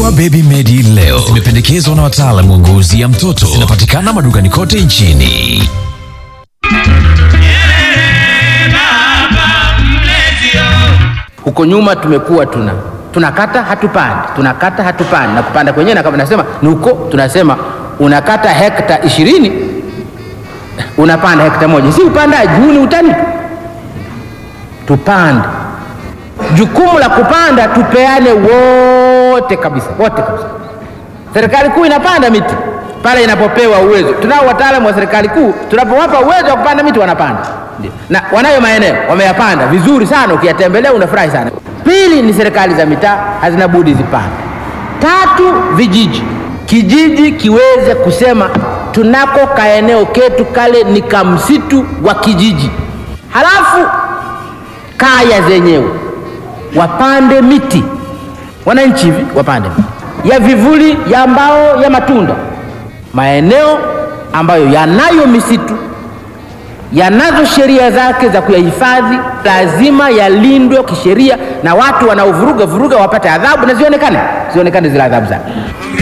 Dawa Baby Medi leo zimependekezwa na wataalamu wa ngozi ya mtoto. Zinapatikana madukani kote nchini. Huko nyuma tumekuwa tuna tunakata hatupandi, tunakata hatupandi, na kupanda kwenyewe na kama nasema ni huko, tunasema unakata hekta ishirini unapanda hekta moja, si upandaji huu, ni utani. Tupande, jukumu la kupanda tupeane wote kabisa, wote kabisa. Serikali kuu inapanda miti pale inapopewa uwezo. Tunao wataalamu wa serikali kuu, tunapowapa uwezo wa kupanda miti wanapanda, ndio, na wanayo maeneo wameyapanda vizuri sana, ukiyatembelea unafurahi sana. Pili ni serikali za mitaa hazina budi zipande. Tatu, vijiji, kijiji kiweze kusema tunako kaeneo ketu kale ni kamsitu wa kijiji, halafu kaya zenyewe wapande miti, wananchi hivi wapande miti ya vivuli, ya mbao, ya matunda. Maeneo ambayo yanayo misitu yanazo sheria zake za kuyahifadhi, lazima yalindwe kisheria, na watu wanaovuruga vuruga wapate adhabu na zionekane, zionekane zile adhabu zake.